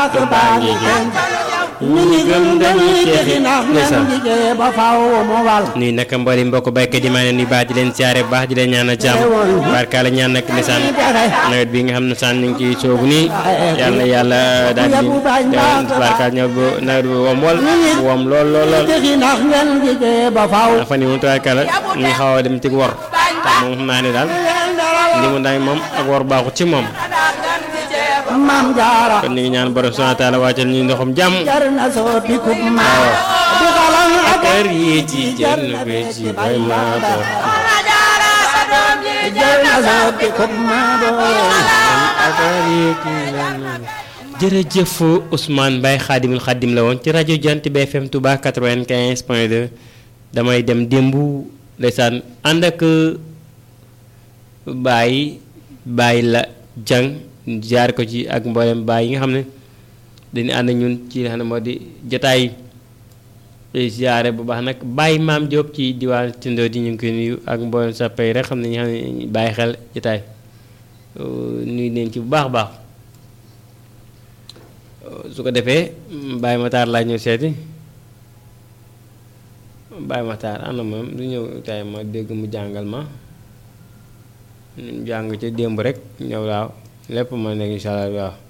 baatu baa ngi gën ñu ngi gëm dañuy texi ndax ngeen liggéey ba faw mu wal nuyu nag mbooli mbokk baykat yi maa ngi leen di baax di leen siyaare bu baax di leen ñaanal jàmm barkaala ñaan nag ndeysaan nawet bi nga xam ne saan ñu ngi ciy soobu nii yàlla na yàlla daal di barkaal ñëw bu nawet bi wom wol wom lool lool lool texi ndax ngeen liggéey ba faw ndax fan yi moom tubaarkàlla ñu xaw a dem ci wor te moom xam naa ne daal li mu daay moom ak wor baaxut ci moom maam jaara kon ñu ngi ñaan borom subhanahu wa taala wàccal ñu ndoxum jàmm jar na soo pikub maa di xalam ak kër yi ci jël bi ci bay maa ko jar na soo pikub maa jërëjëf Ousmane Mbaye xaadimul xaadim la woon ci rajo Jant bi FM Touba 95 point 2 damay dem démb ndeysaan ànd ak Baye Baye la jàng jaar ko ci ak mboolem Baye yi nga xam ne dañuy ànd ak ñun ci li nga xam ne moo di jotaay ziare bu baax nag Baye Maam Diop ci diwaan Tindo di ñu ngi koy nuyu ak mboolem sappe yi rek xam ne ñu xam ne bàyyi xel jotaay nuyu leen ci bu baax a baax. su ko defee Baye Matar laa ñëw seeti Baye Matar ana moom du ñëw tay ma dégg mu jàngal ma ñu jàng ca démb rek ñëw waaw lépp ma nekk incha allah waaw